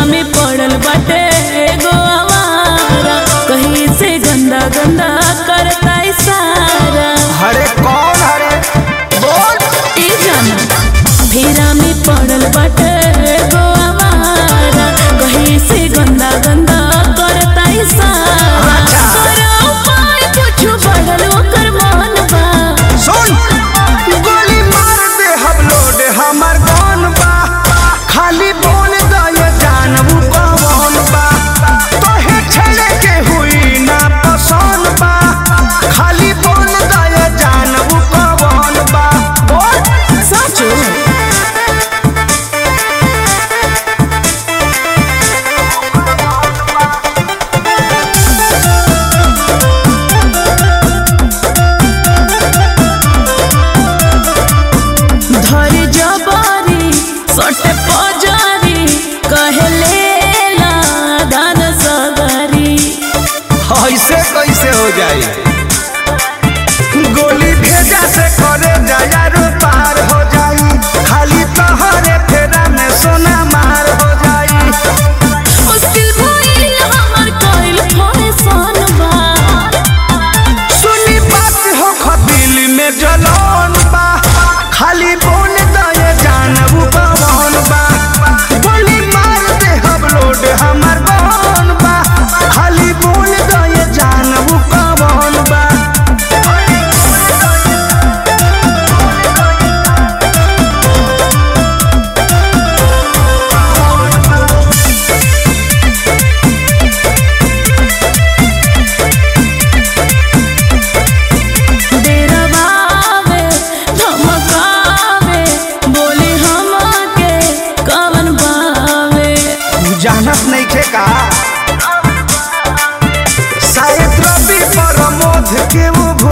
में पड़ल बाटे एगो आवारा कहीं से गंदा गंदा करता इशारा हरे कौन हरे बोल ई जाना फेरा में पड़ल बाटे एगो आवारा कहीं से गंदा गंदा करता इशारा अच्छा। करो उपाय कुछ बढ़ल ओकर मन बा सुन गोली मार दे हम लोड हमर कौन बा खाली बोल दे जानबू कौन बा तोहे छेड़े के हुई ना पसंद बा खाली बोल दे जानबू कौन बा बोल सचो धरी जबारी सटे पजारी कहले ला दान सगरी ऐसे कैसे हो जाई गोली भेजा से करे जायारो पार हो जाई खाली तोहरे फेरा में सोना मार हो जाई मुश्किल भइल हमर कइल फरेसान बा सुनी बात हो खदिल में जलन बा खाली बोल दे जानबू कौन बा गोली मार दे हम लोड हमर कौन बा खाली बोल दे जानबू कौन बा डेरवावे धमकावे बोली हमके कवन बावे जानत नहीं थे का शायद रवि प्रमोद के वो